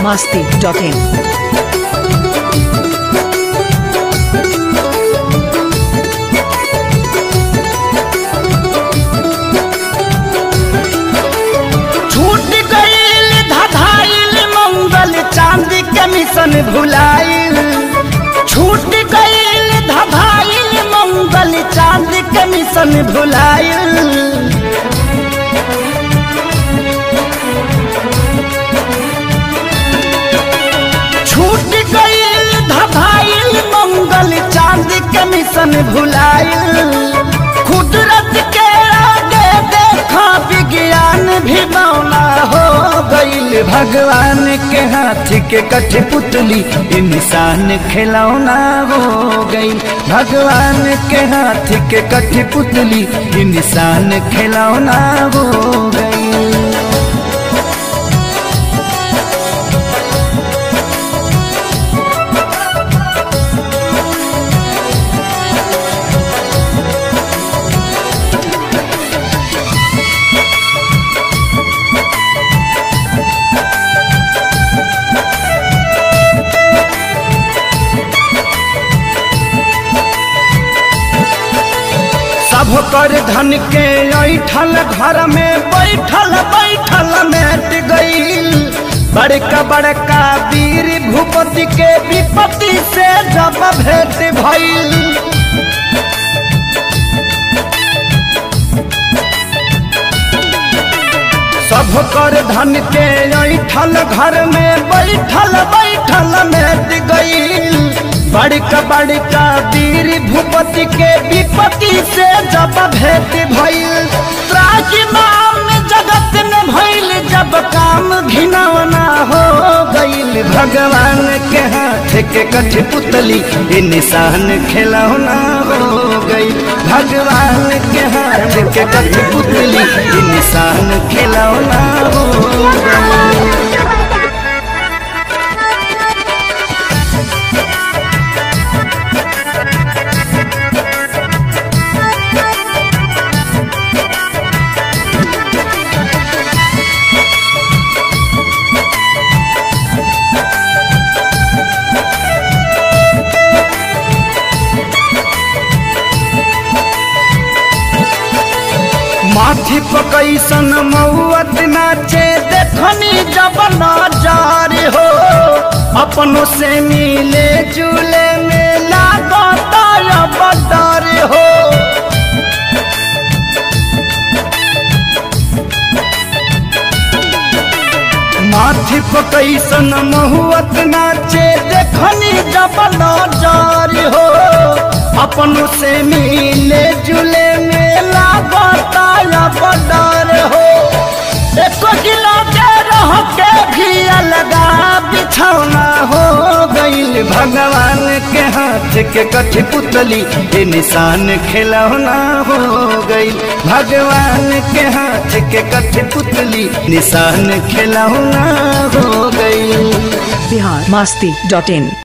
masti.in. छूट गईल धधाइल मंगल चांदी के मिशन भुलाइल छूट गईल धधाइल मंगल चांदी के मिशन भुलाइल छूट गईल धधाइल मंगल चांदी के मिशन भुलाइल कुदरत के आगे देखा विज्ञान भी मौला हो गईल भगवान के हाथ के कठपुतली इंसान खिलौना हो गईल भगवान के हाथ के कठपुतली इंसान खिलौना हो गईल सब कर धन के ऐठल घर में बैठल बैठल मेट गईल बड़का बड़का वीर भूपति के विपत्ति से जब भेंट भइल सब कर धन के ऐठल घर में बैठल बैठल मेट गईल बड़का बड़का वीर भूपति के विपत्ति से जब भेंट भइल त्राजिमाम जगत में भइल जब काम घिनौना हो गईल भगवान के हाथ के कठपुतली ये निशान खिलौना हो गई भगवान के हाथ के कठपुतली ये निशान खिलौना हो गई माथी पकैसन मौत नाचे देखनी जब नजार हो अपनों से मिले जुले में लागता अब डर हो माथी पकैसन महुअत नाचे देखनी जब नजार हो अपनों से मिले जुले में लागता अब डर हो एको किलो के रह के भी अलगा बिछौना हो गईल भगवान के हाथ के कठपुतली ये निशान खिलौना हो गईल भगवान के हाथ के कठपुतली निशान खिलौना हो गईल Bihar masti.in.